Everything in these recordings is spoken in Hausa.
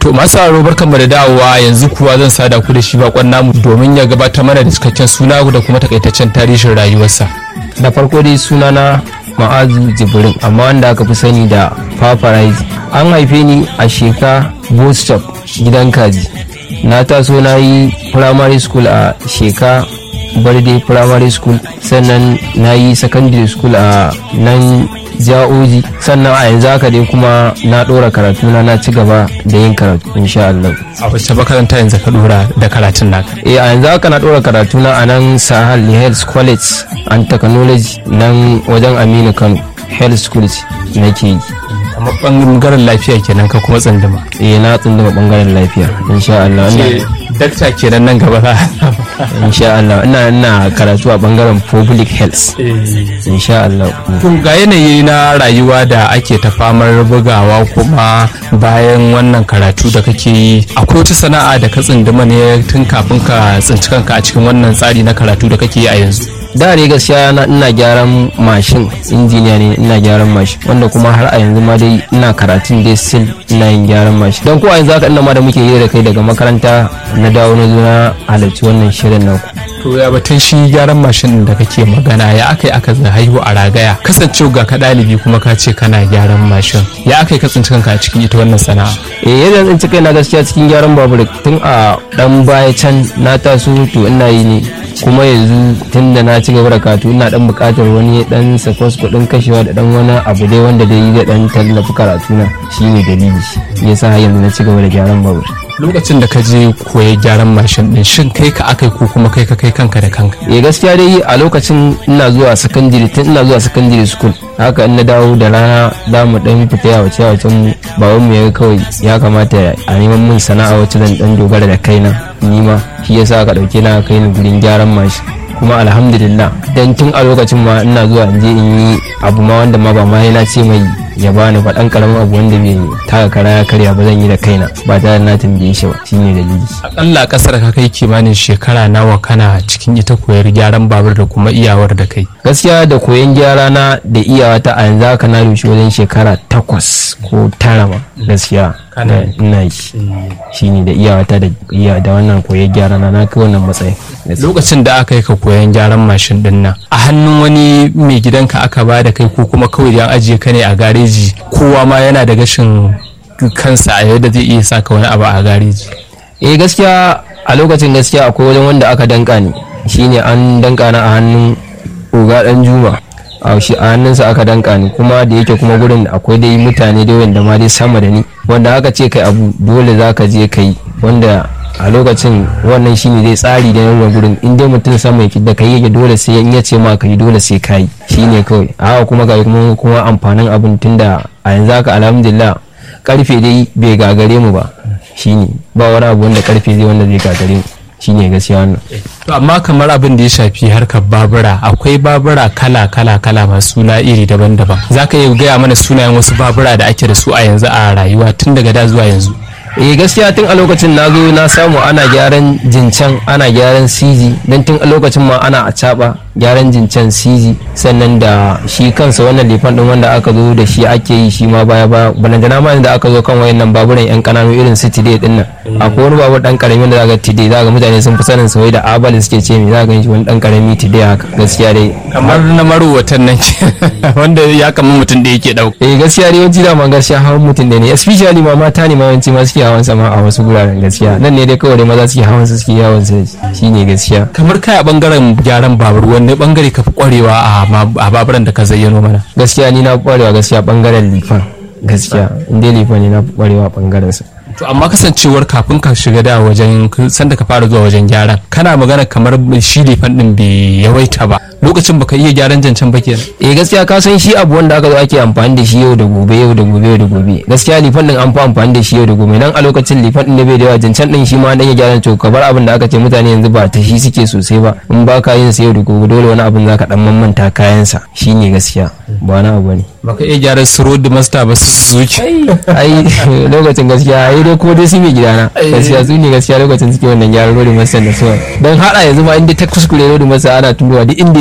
To masu sauraro barkanmu da dawowa yanzu kuwa zan sada ku da shi bakon namu domin ya gabatar mana da cikakken suna da kuma takaitaccen tarihin rayuwarsa. da farko dai sunana ma'azu jibrin amma wanda aka fi sani da paparazzi an haife ni a sheka bostop gidan kaji na taso na yi primary school a sheka barde primary school sannan na yi secondary school a nan ja'oji sannan a yanzu haka dai kuma na ɗora karatu na na ci gaba da yin karatu insha Allah. A wacce makaranta yanzu ka dora da karatun naka? eh a yanzu haka na ɗora karatu na a nan sahal health college and technology nan wajen aminu kano health school nake yi Kamar bangaren lafiya kenan ka kuma tsandama. eh na tsunduma bangaren lafiya insha Allah Ce ina dakta kenan nan gaba za insha Allah ina ina karatu a bangaren public health insha Allah To ga yanayi na rayuwa da ake ta famar bugawa kuma bayan wannan karatu da kake yi akwai wata sana'a da ka tsinduma ne tun kafin ka tsinci kanka a cikin wannan tsari na karatu da kake yi a yanzu. da ne gaskiya na ina gyaran mashin injiniya ne ina gyaran mashin wanda kuma har a yanzu ma dai ina karatun dai still ina yin gyaran mashin don ko a yanzu haka ina ma da muke yi da kai daga makaranta na dawo na zo na halarci wannan shirin naku To ya batun shi gyaran mashin da kake magana ya aka yi aka haihu a ragaya kasancewa ga ka ɗalibi kuma ka ce kana gyaran mashin ya aka yi ka tsinci kanka a cikin ita wannan sana'a. eh yadda zan ci kai na gaskiya cikin gyaran babur tun a dan baya can na taso to ina yi ne kuma yanzu tun da na ci gaba da katu ina dan bukatar wani dan sakwas kudin kashewa da dan wani abu dai wanda dai zai dan tallafi karatu na shine dalili yasa har yanzu na ci gaba da gyaran babur Lokacin da ka je koya gyaran mashin din shin kai ka aka yi ko kuma kai ka kai kanka da kanka. eh gaskiya dai a lokacin ina zuwa secondary tun ina zuwa secondary school haka in na dawo da rana za mu dan fita ya wace wacen mu baban mu ya kawai ya kamata a neman mun sana'a wacce zan dan dogara da kaina ni ma shi yasa aka dauke na kai ni gurin gyaran mashi kuma alhamdulillah dan tun a lokacin ma ina zuwa in je in yi abu ma wanda ma ba ma yana ce mai ya bani ba dan karamin abu wanda bai taka kara ya karya ba zan yi da kaina ba tare da na tambaye shi ba shine dalili Akalla kasar ka kai kimanin shekara nawa kana cikin ita koyar gyaran babur da kuma iyawar da kai. gaskiya da koyon gyara na da iyawata a yanzu haka na rushe wajen shekara takwas ko tara ma gaskiya Kana na- ina yi shine da iyawata da iya da wannan koyon gyara na na kai wannan matsayin gaskiya. Lokacin da aka yi ka koyan gyaran mashin din nan a hannun wani mai gidanka aka ba da kai ko kuma kawai da an ajiye ka ne a gareji kowa ma yana da gashin kansa a yadda zai iya saka wani abu a gareji. eh gaskiya a lokacin gaskiya akwai wajen wanda aka danka ni shine an danka na a hannun uga dan juma a shi a hannunsa aka danka ni kuma da yake kuma gurin akwai dai mutane da wanda ma dai sama da ni wanda aka ce kai abu dole za ka je kai wanda a lokacin wannan shine dai tsari da nuna gurin in dai mutum sama yake da kai yake dole sai in ya ce ma kai dole sai kai shine kawai a haka kuma ga kuma kuma amfanin abun tunda a yanzu haka alhamdulillah karfe dai bai gagare mu ba shine ba wani abu wanda karfe zai wanda zai gagare mu shine gaskiya wannan To amma kamar abin da ya shafi harkar babura akwai babura kala kala kala masu suna iri daban-daban. Za ka iya gaya mana sunayen wasu babura da ake da su a yanzu a rayuwa tun daga da zuwa yanzu. eh gaskiya tun a lokacin na zo na samu ana gyaran jincan ana gyaran cg don tun a lokacin ma ana a caba gyaran jincan cg sannan da shi kansa wannan lifan din wanda aka zo da shi ake yi shi ma baya baya balantana ma da aka zo kan wayannan baburan yan kananu irin su tide din nan akwai wani babur dan karami da zaka tide zaka mutane sun fi sanin sa wai da abal suke ce me zaka shi wani dan karami tide haka gaskiya dai Kamar na marowatan nan ke wanda ya kama mutum da yake ɗauka. eh gaskiya dai yawanci dama gaskiya hawan mutum da ne especially ma mata ne ma yawanci ma suke hawan sama a wasu guraren gaskiya nan ne dai kawai dai maza suke hawan su suke yawon su shine gaskiya kamar kai a bangaren gyaran babur wanne bangare ka fi kwarewa a ma- a baburan da ka zayyano mana gaskiya ni na fi kwarewa gaskiya bangaren lifan gaskiya in dai lifan ne na fi kwarewa bangaren sa to amma kasancewar kafin ka shiga da wajen sanda ka fara zuwa wajen gyaran kana magana kamar shi lefan din bai yawaita ba lokacin baka iya gyaran jancan ba kenan eh gaskiya ka san shi abu wanda aka zo ake amfani da shi yau da gobe yau da gobe yau da gobe gaskiya lifan din an fi amfani da shi yau da gobe nan a lokacin lifan din da bai da yawa jancan din shi ma dan ya gyara to ka bar abin da aka ce mutane yanzu ba ta shi suke sosai ba in ba ka yin sa yau da gobe dole wani abin zaka dan mamanta kayan sa shine gaskiya ba na abu ne baka iya gyaran su road master ba su zuci ai lokacin gaskiya ai dai ko dai su mai gidana gaskiya su ne gaskiya lokacin suke wannan gyaran rodi masa da suwa don hada yanzu ma inda ta kuskure rodi masa ana turowa duk inda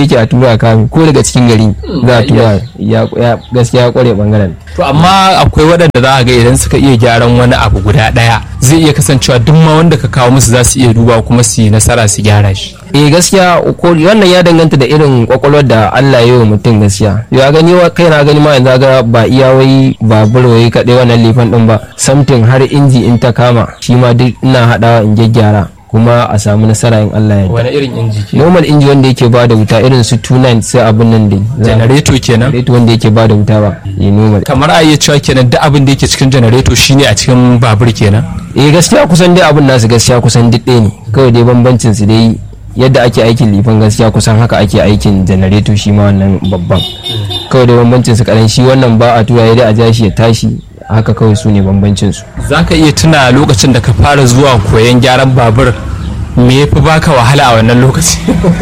yake a tura kame ko daga cikin gari za a tura ya ya- gaskiya ya kware bangaren to amma akwai waɗanda za a ga idan suka iya gyaran wani abu guda ɗaya zai iya kasancewa duk ma wanda ka kawo musu za su iya duba kuma su yi nasara su gyara shi eh gaskiya ko wannan ya danganta da irin kwakwalwar da Allah ya yi wa mutum gaskiya ya gani wa kai na gani ma yanzu ga ba iya wai babur wai kaɗai wannan lifan din ba samtin har inji in ta kama shi ma duk ina haɗawa in gyaggyara kuma a samu nasara in Allah ya yarda wani irin inji ke normal inji wanda yake ba da wuta irin su 29 sai abun nan dai janareto kenan rate wanda yake ba da wuta ba ya normal kamar a iya cewa kenan duk abin da yake cikin janareto shine a cikin babur kenan eh gaskiya kusan dai abun nasu gaskiya kusan duk ɗaya ne kawai dai bambancin su dai yadda ake aikin lifan gaskiya kusan haka ake aikin janareto shi ma wannan babban kawai dai bambancin su kadan shi wannan ba a tura dai a ja shi ya tashi haka kawai su ne bambancin su za ka iya tuna lokacin da ka fara zuwa koyon gyaran babur me ya fi baka wahala a wannan lokaci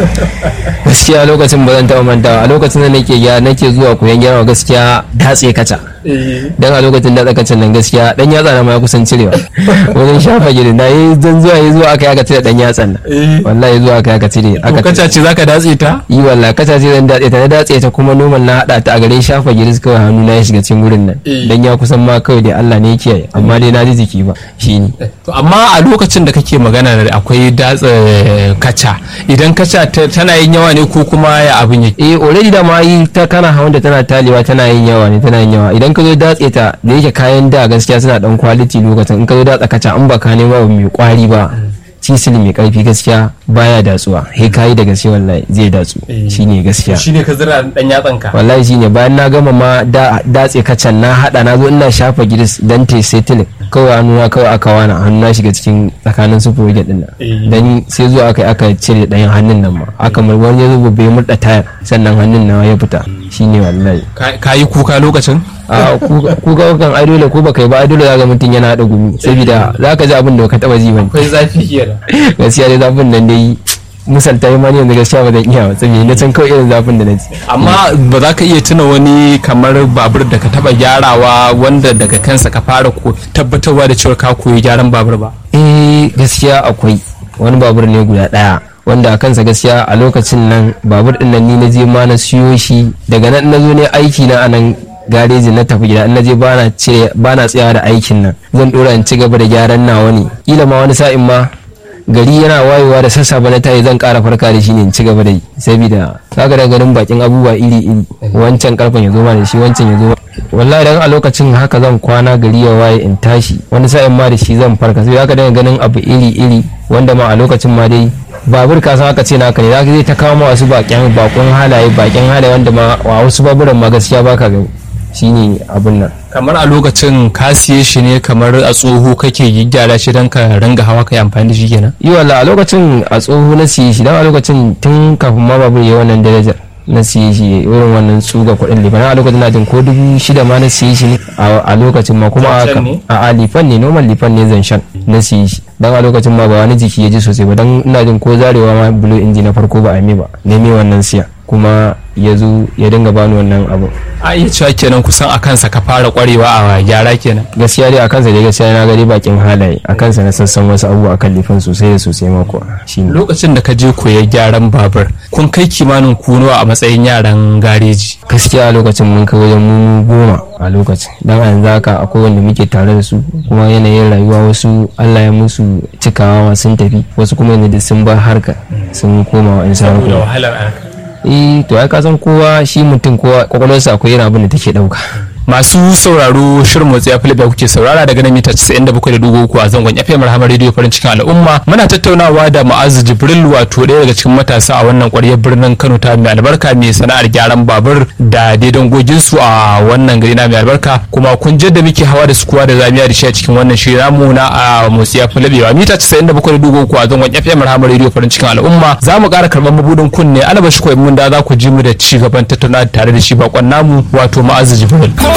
gaskiya lokacin ba zan taɓa mantawa a lokacin da nake gyara nake zuwa koyon gyara gaskiya datse kaca dan a lokacin da tsakacin nan gaskiya dan yatsa na ma ya kusan cirewa wajen shafa gidi na yi zan zuwa yi zuwa aka yi aka cire dan yatsan nan wallahi zuwa aka yi aka cire aka kaca ce za ka datse ta yi wallahi kaca ce zan datse ta na datse ta kuma noman na hada ta a garin shafa giris kawai hannu na ya shiga cikin wurin nan Eh. dan ya kusan ma kawai dai Allah ne yake yi amma dai na ji jiki ba shine To, amma a lokacin da kake magana da akwai datse kaca idan kaca ta- tana yin yawa ne ko kuma ya abin yake eh already da ma yi ta kana hawan da tana talewa tana yin yawa ne tana yin yawa idan ka zo datse ta da yake kayan da gaskiya suna dan quality lokacin in ka zo datsa kaca an ba ka nema abu mai kwari ba cisil mai karfi gaskiya baya datsuwa he kayi da gaske wallahi zai datsu Eh. shine gaskiya shine ka zira dan yatsan ka wallahi shine bayan na gama ma da datse kacan na hada na zo ina shafa giris dan te settling kawai hannuna kawai aka wana hannu na shiga cikin tsakanin su project din nan Eh. dan sai zuwa aka aka cire ɗayan hannun nan ma aka mar wani ya zo bai murda tayar sannan hannun na ya fita shine wallahi Ka- ka yi kuka lokacin a ku ga kan ai dole ko baka yi ba ai dole zaka mutum yana hada gumi saboda zaka ji abin da baka taba ji bane akwai zafi kenan gaskiya dai zafin nan dai misalta yi mani yanzu gaskiya ba zan iya ba saboda na can kawai irin zafin da na ji amma ba za ka iya tuna wani kamar babur da ka taba gyarawa wanda daga kansa ka fara ko tabbatarwa da cewa ka koyi gyaran babur ba eh gaskiya akwai wani babur ne guda daya wanda a kansa gaskiya a lokacin nan babur din nan ni na je ma na siyo shi daga nan na zo ne aiki na a nan gareji na tafi gida in na je bana cire bana tsayawa da aikin nan zan dora in ci gaba da gyaran nawa ne kila ma wani sa'in ma gari yana wayewa da sassafe na tayi zan kara farka da shi ne in ci gaba da yi saboda kaga da ganin bakin abubuwa iri iri wancan karfen ya zo ma da shi wancan ya zo ma wallahi dan a lokacin haka zan kwana gari ya waye in tashi wani sa'in ma da shi zan farka sai haka daga ganin abu iri iri wanda ma a lokacin ma dai babur ka san aka ce naka ne zaka zai ta kawo ma wasu bakin bakon halaye bakin halaye wanda ma a wasu baburan ma gaskiya baka gani shine abun nan kamar a lokacin ka siye shi ne kamar a tsoho kake gyara shi don ka ringa hawa ka yi amfani da shi kenan yi wala a lokacin a tsoho na siye shi dan a lokacin tun kafin ma babur ya wannan darajar na siye shi irin wannan tsuga kuɗin lifan a lokacin na jin ko dubu shida ma na siye shi ne a a lokacin ma kuma a Zancen ne? a a lifan ne normal lifan ne zanshan na siye shi dan a lokacin ma ba wani jiki ya ji sosai ba dan ina jin ko zarewa ma bulo inji na farko ba a mai ba ne mai wannan siya kuma ya zo ya dinga bani wannan abu a iya cewa kenan kusan a kansa ka fara kwarewa a gyara kenan gaskiya dai a kansa dai gaskiya na gari bakin halaye a kansa na sassan wasu abubuwa akan lifan sosai da sosai mako shine lokacin da ka je koyar gyaran babur kun kai kimanin kunuwa a matsayin yaran gareji gaskiya a lokacin mun kai wajen mu goma a lokacin dan a yanzu haka akwai wanda muke tare da su kuma yanayin rayuwa wasu Allah ya musu cikawa ma sun tafi wasu kuma yanzu da sun bar harka sun koma wa insa saboda wahalar arka eh to ai ka san kowa shi mutum kowa kwakwalwarsa akwai irin abin da take dauka masu sauraro shirin motsi ya da kuke saurara daga nan mita 97.3 a zangon FM Rahama Radio farin cikin al'umma muna tattaunawa da Ma'azu Jibril wato ɗaya daga cikin matasa a wannan ƙwaryar birnin Kano ta mai albarka mai sana'ar gyaran babur da daidan gogin su a wannan gari na mai albarka kuma kun da muke hawa da sukuwa da zamiya da shi a cikin wannan shirin namu na a motsi ya labewa mita 97.3 a zangon FM Rahama Radio farin cikin al'umma za mu ƙara karɓar mabudin kunne alaba shi koyi mun da za ku ji mu da ci gaban tattaunawa tare da shi bakon namu wato Ma'azu Jibril.